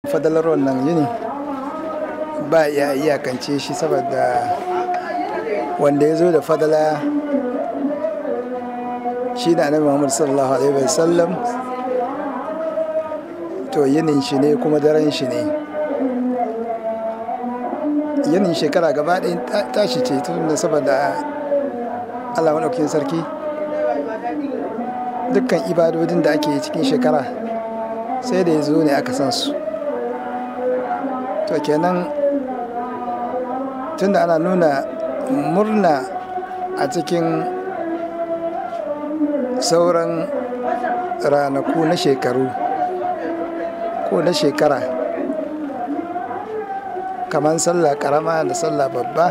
fadalar wannan yini ba ya iyakance shi saboda wanda ya zo da fadala shi da annabi muhammad sallallahu alaihi wasallam to yinin shi ne kuma daren shi ne yinin shekara gaba ɗaya tashi ce tun da saboda allah maɗaukakin sarki dukkan ibadodin da ake cikin shekara sai da ya zo ne aka san su to kenan tunda ana nuna murna a cikin sauran ranaku na shekaru ko na shekara kamar sallah karama da sallah babba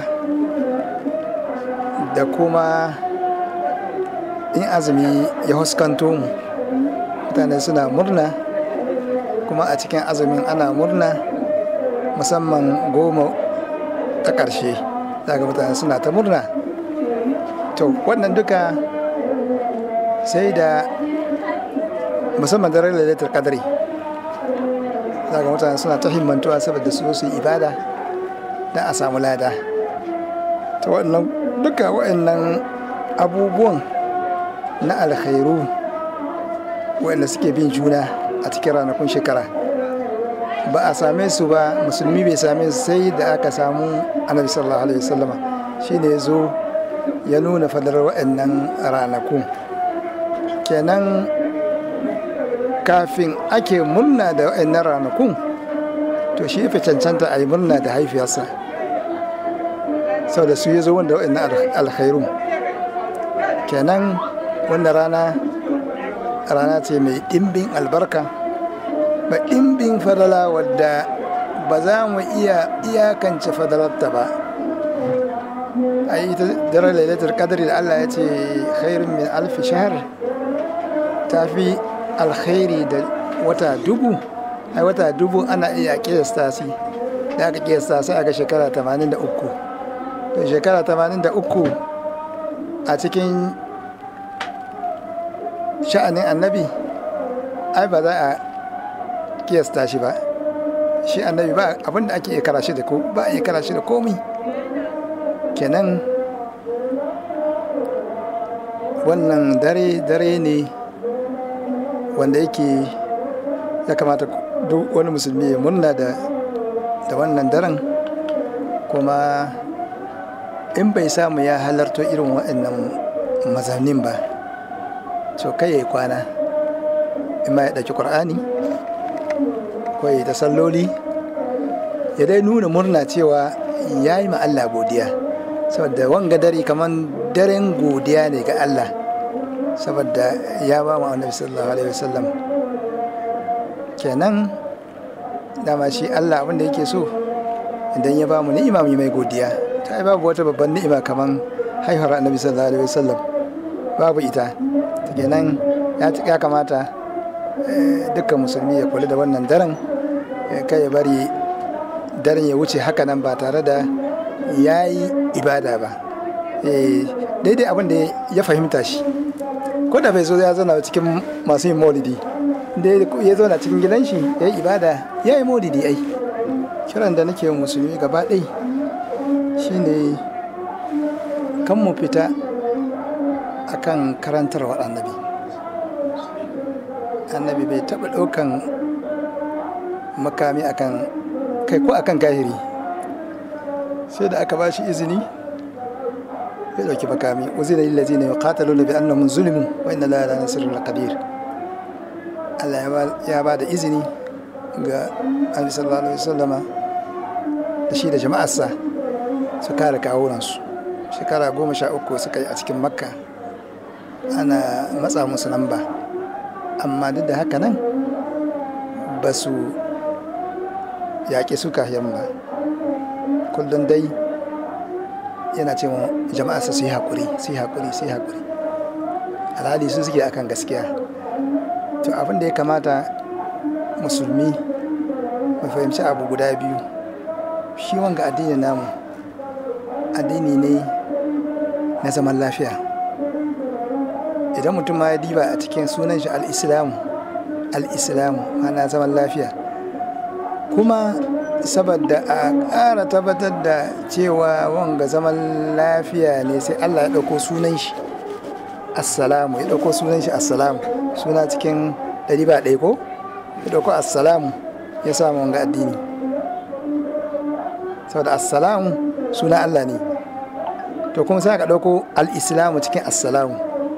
da kuma in azumi ya huskanto mu mutane suna murna kuma a cikin azumin ana murna musamman goma ta ƙarshe daga mutane suna ta murna to wannan duka sai da musamman daren lailatul kadari daga mutane suna ta himmantuwa saboda su su ibada don a samu lada ta wannan duka waɗannan abubuwan na alkhairu waɗanda suke bin juna a cikin ranakun shekara ba a same su ba musulmi bai same su sai da aka samu annabi sallallahu alaihi wasallama shine ya zo ya nuna fadar waɗannan ranakun kenan kafin ake murna da waɗannan ranakun to shi fi cancanta a yi murna da haifiyarsa sau da su ya zo wanda waɗannan alkhairun kenan wannan rana rana ce mai ɗimbin albarka ba ɗimbin fadala wadda ba za mu iya iyakance fadalarta ba a yi ta daren lailatul kadari da allah ya ce khairun min alfi shahar ta fi alkhairi da wata dubu ai wata dubu ana iya kiyasta shi da aka kiyasta sai aka shekara 83 to shekara 83 a cikin sha'anin annabi ai ba za a kiyasta shi ba shi annabi ba abinda ake iya kara shi da ko ba a iya kara shi da komi kenan wannan dare dare ne wanda yake ya kamata duk wani musulmi ya murna da da wannan daren kuma in bai samu ya halarto irin waɗannan mazanin ba so kai ya yi kwana in ma ya ɗauki ƙur'ani ko ya ta salloli ya dai nuna murna cewa ya yi ma Allah godiya saboda wanga dare kamar daren godiya ne ga Allah saboda ya ba mu annabi sallallahu alaihi wasallam kenan dama shi Allah abinda yake so idan ya ba mu ni'ima mu mai godiya ta babu wata babban ni'ima kamar haihuwar annabi sallallahu alaihi wasallam babu ita kenan ya kamata dukkan musulmi ya kula da wannan daren kai ya bari daren ya wuce haka nan ba tare da ya yi ibada ba daidai abin da ya fahimta shi ko da bai zo ya zauna cikin masu yin maulidi da ya zauna cikin gidan shi ya yi ibada ya yi maulidi ai kiran da nake musulmi gaba ɗai shine kan mu fita akan karantarwar annabi annabi bai taɓa ɗaukan makami akan kai ko akan kahiri sai da aka ba shi izini ya ɗauki makami uzina lillazi ne yuqataluna bi annahum zulimu wa inna la ala nasrul qadir Allah ya ba da izini ga Annabi sallallahu alaihi wasallama da shi da jama'arsa su kare kawunansu shekara goma sha uku suka yi a cikin makka ana matsa musu lamba amma duk da haka nan ba su yaƙi su kayan ba kullum dai yana ce wa jama'arsa su yi haƙuri su yi haƙuri su yi haƙuri alhali su suke akan gaskiya to abin da ya kamata musulmi mu fahimci abu guda biyu shi wanga addini namu addini ne na zaman lafiya idan mutum ma ya diba a cikin sunan shi al-islamu al-islamu mana zaman lafiya kuma saboda a ƙara tabbatar da cewa wanga zaman lafiya ne sai allah ya ɗauko sunan shi assalamu ya ɗauko sunan shi assalamu suna cikin ɗari ba ɗaya ko ya ɗauko assalamu ya samu wanga addini saboda assalamu suna allah ne to kuma sai ka ɗauko al'islamu cikin assalamu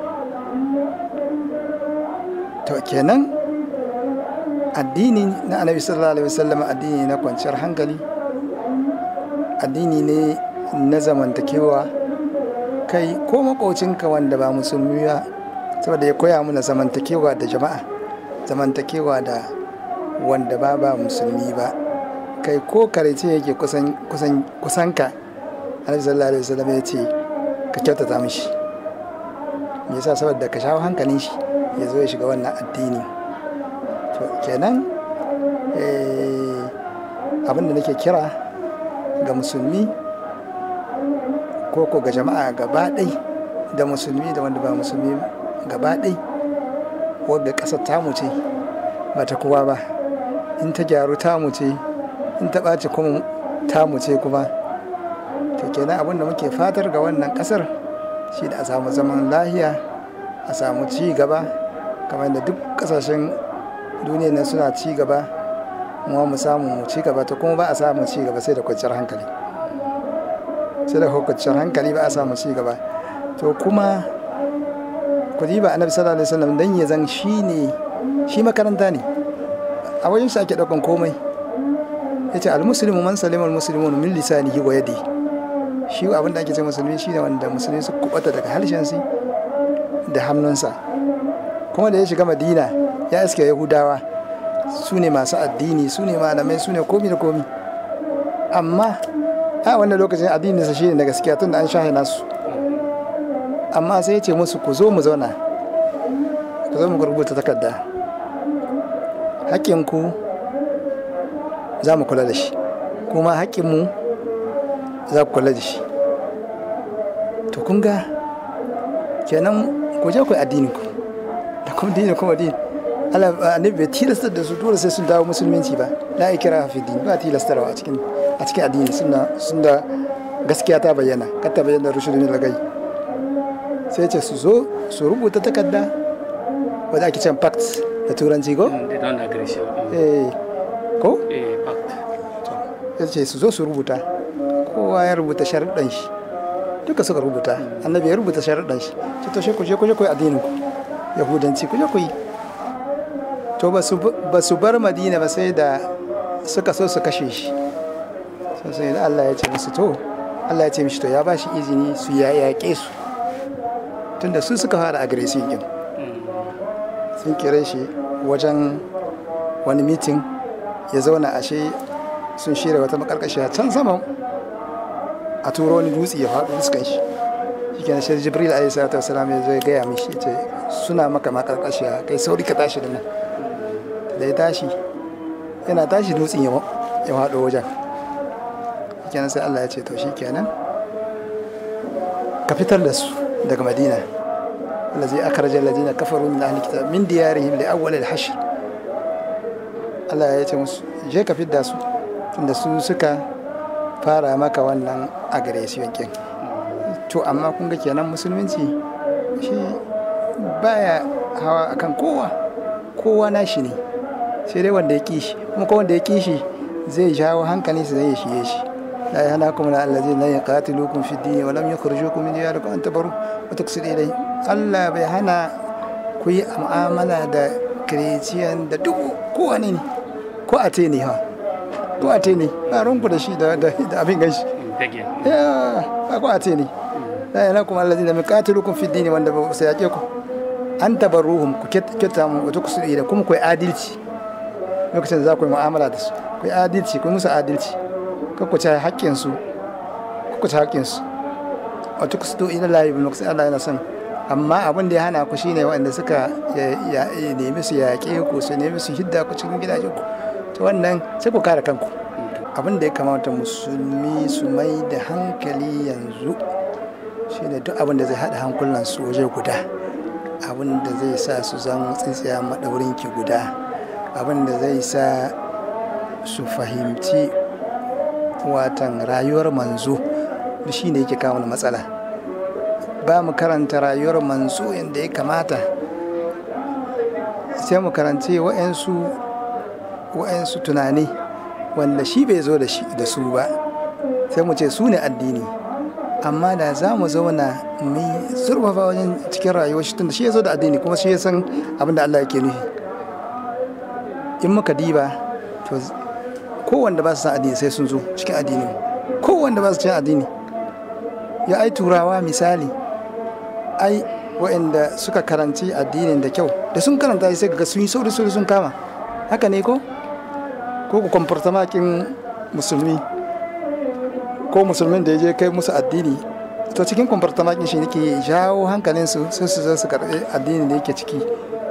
to kenan addini na annabi sallallahu alaihi wasallam addini na kwanciyar hankali addini ne na zamantakewa kai ko makocinka wanda ba musulmi ba saboda ya koya mana zamantakewa da jama'a zamantakewa da wanda ba ba musulmi ba kai ko karece yake kusan kusan kusanka annabi sallallahu alaihi wasallam ya ce ka kyautata mishi me yasa saboda ka shawo hankalin shi ya zo ya shiga wannan addini to kenan abin da nake kira ga musulmi ko ko ga jama'a gaba ɗai da musulmi da wanda ba musulmi gaba ɗai wadda ƙasar tamu ce ba ta kowa ba in ta gyaru tamu ce in ta ɓaci kuma tamu ce kuma to kenan abin da muke fatar ga wannan ƙasar shi da a samu zaman lahiya a samu ci gaba kamar da duk ƙasashen duniya nan suna ci gaba mu mu samu mu ci gaba to kuma ba a samu ci gaba sai da kwanciyar hankali sai da kwanciyar hankali ba a samu ci gaba to kuma ku ba annabi sallallahu alaihi wasallam dan ya zan shi ne shi makaranta ne a wajen shi ake daukan komai yace almuslimu man salima almuslimun min lisanihi wa yadihi shi abin da ake ce musulmi shi ne wanda musulmi su kubata daga harshen su da hannunsa kuma da ya shiga madina ya iske yahudawa su ne masu addini su ne malamai su ne komi da komi amma a wannan lokacin addini sa shine da gaskiya tun da an shahe nasu amma sai ya ce musu ku zo mu zauna ku zo mu rubuta takarda haƙƙinku za mu kula da shi kuma haƙƙinmu za ku kula da shi to kun ga kenan ku je ku addinin ku da kuma dini kuma dini Allah annabi bai tilastar da su dole sai sun dawo musulunci ba la ikra fi din ba tilastarwa a cikin a cikin addini suna sun da gaskiya ta bayyana kar ta bayyana rushudin lagai sai ce su zo su rubuta takarda wadda ake can pact da turanci ko eh ko eh pact ya ce su zo su rubuta kowa ya rubuta sharuɗan shi duka suka rubuta annabi ya rubuta sharuɗan shi ce to ku je ku je ku yi addinin ku yahudanci ku je ku yi to ba su bar madina ba sai da suka so su kashe shi sai da Allah ya ce musu to Allah ya ce mishi to ya ba shi izini su ya yaƙe su tunda su suka fara agresiv din sun kire shi wajen wani mitin ya zauna ashe sun shirya wata makarkashiya can sama a turo wani dutse ya faɗo fuskan shi shi kenan shi jibril alayhi salatu wasalam ya zo ya gaya mishi ce suna maka makarkashiya kai sauri ka tashi da nan da ya tashi yana tashi dutsen ya faɗo wajen shi kenan sai Allah ya ce to shi kenan ka fitar da su daga madina الذي أخرج الذين كفروا من أهل الكتاب من ديارهم لأول الحشر Allah ya ce musu je ka fidda su tunda su suka fara maka wannan aggression kin to amma kun ga kenan musulunci shi baya hawa akan kowa kowa nashi ne sai dai wanda ya kishi kuma ko wanda ya kishi zai jawo hankali su zai shiye shi la yahnakum la allazina yaqatilukum fi din wa lam yukhrijukum min diyarikum an tabaru wa tuqsidu ilayhi Allah bai hana ku yi mu'amala da kireciyan da duk kowane ne ko a te ne ha ko a te ne ba runku da shi da abin ganshi ya ba ko a te ne la yana kuma allazi da miqatilukum fi dini wanda ba su yake ku an tabarruhum ku kyauta mu wata ku da kuma ku yi adalci lokacin da za ku yi mu'amala da su ku yi adalci ku yi musu adalci ku ku ci haƙƙin su ku ci haƙƙin su wata ku su ila lahi bin lokacin Allah yana son amma abin da ya hana ku shine waɗanda suka nemi su yaƙe ku su nemi su hidda ku cikin gidajen ku to wannan sai ku kare kanku abin da ya kamata musulmi su mai da hankali yanzu shine duk abin da zai haɗa hankulan su waje guda abin da zai sa su zama tsintsiya maɗaurin ki guda abin da zai sa su fahimci watan rayuwar manzo shi ne yake kawo matsala ba mu karanta rayuwar manzo yadda ya kamata sai mu karanci wa'yansu wa'yansu tunani wanda shi bai zo da su ba sai mu ce su ne addini amma da za mu zauna mu zurfafa wajen cikin rayuwar shi tunda shi ya zo da addini kuma shi ya san abin da Allah yake nufi in muka diba to kowanda ba su san addini sai sun zo cikin addini kowanda ba su cikin addini ya ai turawa misali ai waɗanda suka karanci addinin da kyau da sun karanta sai ga sun yi sauri sauri sun kama haka ne ko ko ku kwamfarta makin musulmi ko musulmin da ya je kai musu addini to cikin kwamfarta makin shi nake jawo hankalinsu sai su zo su karɓi addini da yake ciki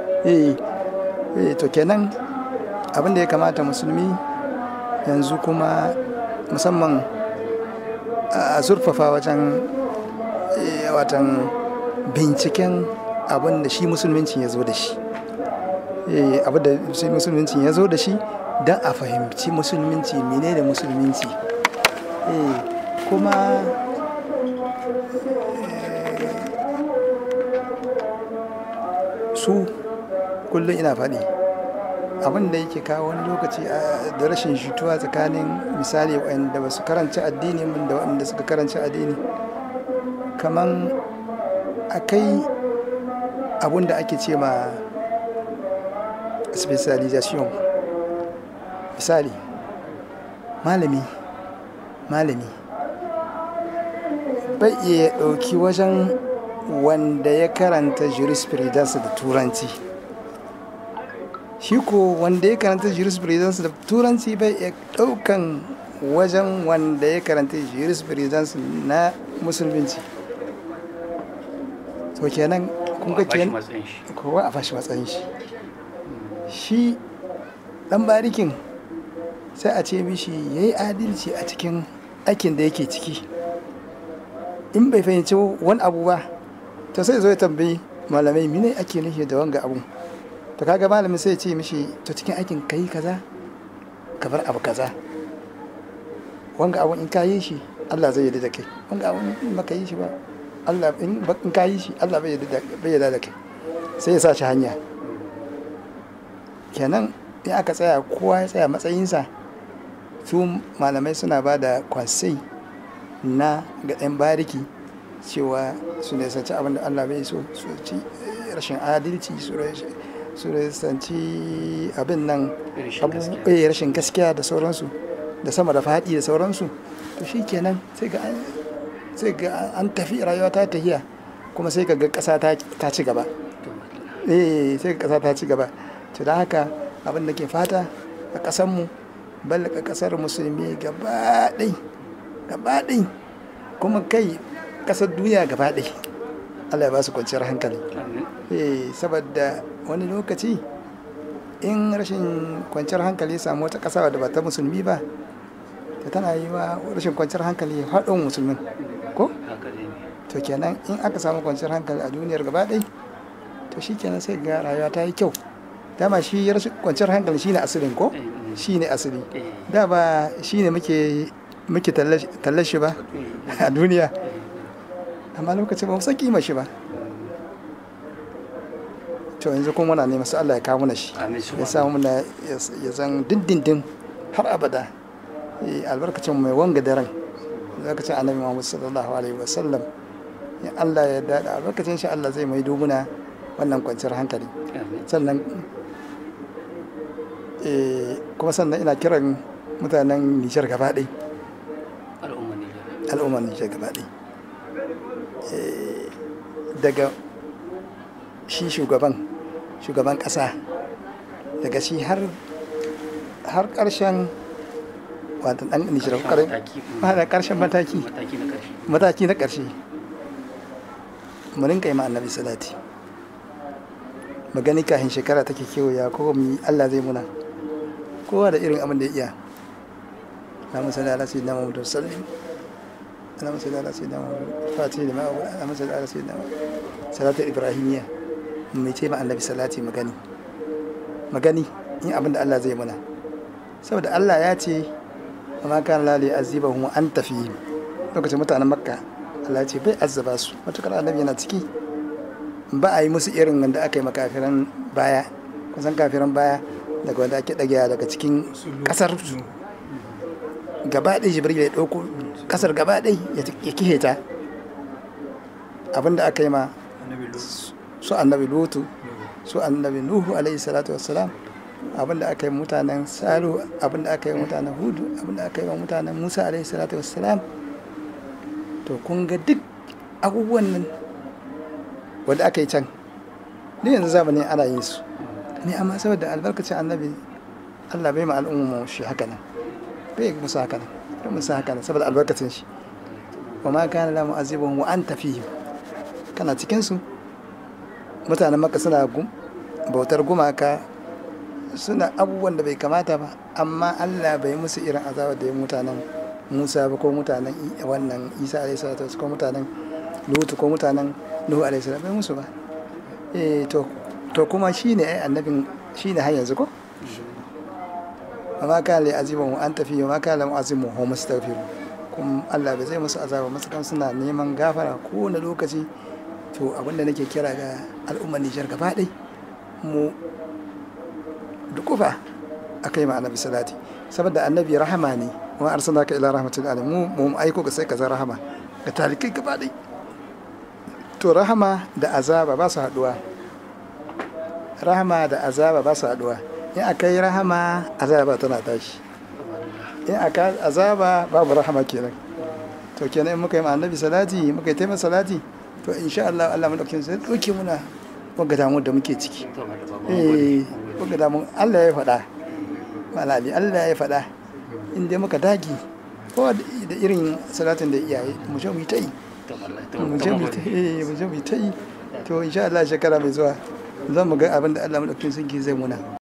eh to kenan abin da ya kamata musulmi yanzu kuma musamman a zurfafa wajen watan binciken abin da shi musulminci ya zo da shi abin da shi musulminci ya zo da shi don a fahimci musulminci mene da musulminci kuma su kullum ina faɗi abin da yake kawo wani lokaci da rashin shituwa tsakanin misali wanda ba su karanci addini da wanda suka karanci addini kaman akai abun da ake ce ma specialization misali malami malami bai iya ɗauki wajen wanda ya karanta jurisprudence da turanci shi ko wanda ya karanta jurisprudence da turanci bai iya ɗaukan wajen wanda ya karanta jurisprudence na musulunci to kenan kun ga kenan kowa a fashi matsayin shi shi dan barikin sai a ce mishi ya yi adalci a cikin aikin da yake ciki in bai fahimci wani abu ba to sai zo ya tambayi malamai mine ake nufi da wanga abu to kaga malamin sai ya ce mishi to cikin aikin kai kaza ka bar abu kaza wanga abu in ka yi shi Allah zai yarda da kai wanga abu in baka yi shi ba Allah in ka yi shi Allah bai yarda da kai sai ya sa shi hanya kenan in aka tsaya kowa ya tsaya matsayinsa su malamai suna ba da kwasai na ga 'yan bariki cewa su ne sanci abin da Allah bai so su ci rashin adalci su sanci abin nan rashin gaskiya da sauransu da sama da faɗi da sauransu to shi kenan sai ga sai ga an tafi rayuwa ta tafiya kuma sai ga ƙasa ta ci gaba eh sai ga ƙasa ta ci gaba to da haka abin da ke fata a ƙasanmu ballaka ƙasar musulmi gaba ɗai gaba ɗai kuma kai ƙasar duniya gaba ɗai Allah ya ba su kwanciyar hankali eh saboda wani lokaci in rashin kwanciyar hankali ya samu wata ƙasa da ba ta musulmi ba ta tana yi wa rashin kwanciyar hankali haɗin musulmin ko to kenan in aka samu kwanciyar hankali a duniyar gaba ɗai to shi kenan sai ga rayuwa ta yi kyau dama shi rashin kwanciyar hankali shine asalin ko shine asali da ba shine muke muke tallashi ba a duniya amma lokacin ba mu san kima shi ba to yanzu kuma muna neman su Allah ya kawo mana shi ya samu muna ya zan dindindin har abada albarkacin mai wanga daren lokacin annabi Muhammad sallallahu alaihi wasallam in Allah ya dada albarkacin shi Allah zai mai dubuna wannan kwanciyar hankali sannan kuma sannan ina kiran mutanen Nijar gaba ɗai al'ummar Nijar gaba ɗai daga shi shugaban shugaban ƙasa daga shi har har ƙarshen wata ɗan Nijar ƙarshen mataki mataki na ƙarshe mu rinka yi ma annabi salati magani kafin shekara take kewaya ko mu Allah zai muna kowa da irin abin da ya iya Allahumma salli ala sayyidina Muhammad sallim Allahumma salli ala sayyidina Muhammad fatih da ma'a Allahumma salli ala sayyidina salatu ibrahimiyya mai ce ma annabi salati magani magani in abin da Allah zai muna saboda Allah ya ce wa ma kana la li azibahum wa anta fihim lokacin mutanen makka Allah ya ce bai azaba su matukar annabi yana ciki ba a yi musu irin wanda aka yi makafiran baya kusan kafiran baya daga wanda ake ɗagewa daga cikin ƙasar su gaba ɗaya jibril ya ɗauko ƙasar gaba ɗaya ya kihe ta abinda aka yi ma su annabi lutu su annabi nuhu alaihi salatu wassalam abinda aka yi mutanen salu abinda aka yi mutanen hudu abinda aka yi wa mutanen musa alaihi salatu wassalam to kun ga duk abubuwan nan wanda aka yi can ni yanzu zamanin ana yin su ne amma saboda albarkacin annabi allah bai ma al'umma shi haka nan bai musu haka nan bai musu haka nan saboda albarkacin shi wa ma kana la mu'azibun wa anta fihim kana cikin su mutanen maka suna bautar gumaka suna abubuwan da bai kamata ba amma Allah bai musu irin azaba da ya mutanen Musa ba ko mutanen wannan Isa alaihi salatu ko mutanen Lutu ko mutanen Nuhu alaihi salatu bai musu ba eh to to kuma shine ai annabin shine har yanzu ko amma kana li azimu an tafi wa ma kana mu'azimu hum mustaghfiru kuma Allah bai zai musu azaba masakan suna neman gafara ko na lokaci to abinda nake kira ga al'ummar Nijar gaba ɗai mu dukufa a kai ma annabi salati saboda annabi rahama ne wa arsalnaka ila rahmatil alamin mu mu aiko ga sai ka zan rahama ga talikai gaba ɗai to rahama da azaba ba su haɗuwa rahama da azaba ba su haɗuwa in aka yi rahama azaba tana tashi in aka azaba babu rahama kenan to kenan in muka yi ma annabi salati muka yi taimaka salati to insha Allah Allah madaukakin sai dauke muna wanga damu da muke ciki eh wanga damu Allah ya faɗa malali Allah ya faɗa in dai muka dagi ko da irin salatin da iyaye mu je mu yi ta yi mu je mu ta yi mu je mu ta yi to insha Allah shekara mai zuwa zan mu ga abin da Allah madaukakin sarki zai muna